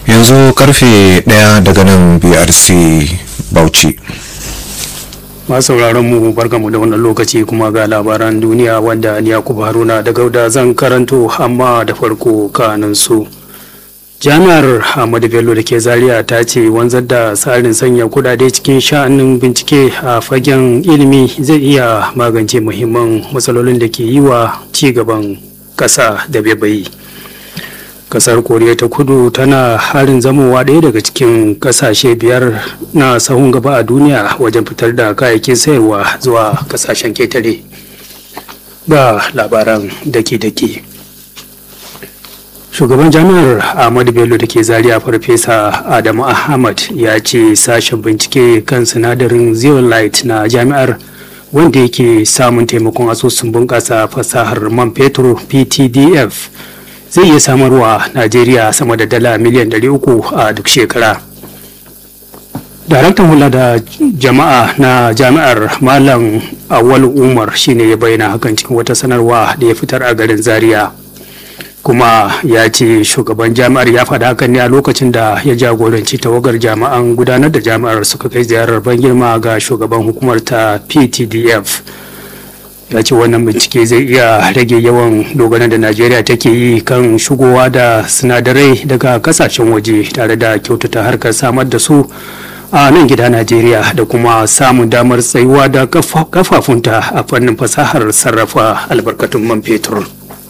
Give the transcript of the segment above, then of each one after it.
yanzu karfe ɗaya daga nan brc bauchi masu sauraron mu barkamu da wannan lokaci kuma ga labaran duniya wanda ni yakubu haruna da gauda zan karanto amma da farko kanin su jami'ar ahmadu bello da ke zaria ta ce wanzar da tsarin sanya kudade cikin sha'anin bincike a fagen ilimi zai iya magance muhimman matsalolin da ke yi wa ci gaban ƙasa da bebayi kasar koriya ta kudu tana harin zamowa ɗaya daga cikin ƙasashe biyar na sahun gaba a duniya wajen fitar da kayayyakin sayarwa zuwa ƙasashen ketare ga labaran dake-dake shugaban jami'ar ahmadu bello da ke zaria farfesa adamu ahmad ya ce sashen bincike kan sinadarin zeolite na jami'ar wanda yake samun taimakon asusun bunƙasa fasahar man fetur ptdf zai iya samarwa najeriya sama da dala miliyan 300 a duk shekara daraktan hula da jama'a na jami'ar malam awal umar shine ya bayyana hakan cikin wata sanarwa da ya fitar a garin zaria kuma ya ce shugaban jami'ar ya faɗa hakan ne a lokacin da ya jagoranci tawagar jami'an gudanar da jami'ar suka kai ziyarar ban girma ga shugaban hukumar ta ptdf ya ce wannan bincike zai iya rage yawan dogaran da najeriya take yi kan shigowa da sinadarai daga kasashen waje tare da kyautata harkar samar da su a nan gida najeriya da kuma samun damar tsayuwa da kafafunta a fannin fasahar sarrafa albarkatun man fetur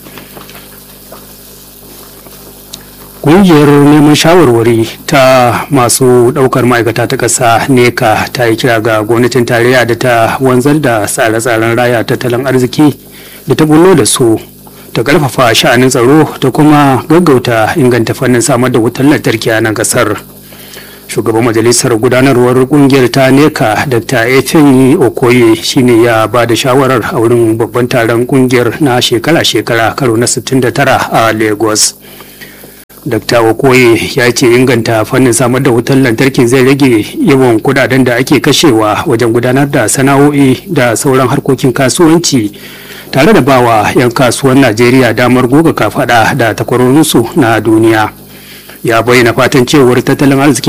Ƙungiyar neman shawarwari ta masu ɗaukar ma'aikata ta ƙasa neka ta yi kira ga gwamnatin tarayya da ta wanzar da tsare-tsaren raya tattalin arziki da ta bullo da su ta ƙarfafa sha'anin tsaro ta kuma gaggauta inganta fannin samar da wutar lantarki a nan ƙasar. shugaban majalisar gudanarwar ƙungiyar ta neka dr efeni okoye shine ya ba da shawarar a wurin babban taron ƙungiyar na shekara-shekara karo na 69 a lagos Dr. Okoye ya ce inganta fannin samar da wutar lantarki zai rage yawan kudaden da ake kashewa wajen gudanar da sana'o'i da sauran harkokin kasuwanci tare da bawa 'yan kasuwan Najeriya damar goga kafada da takwarorinsu na duniya. Ya bayyana fatan cewar tattalin arziki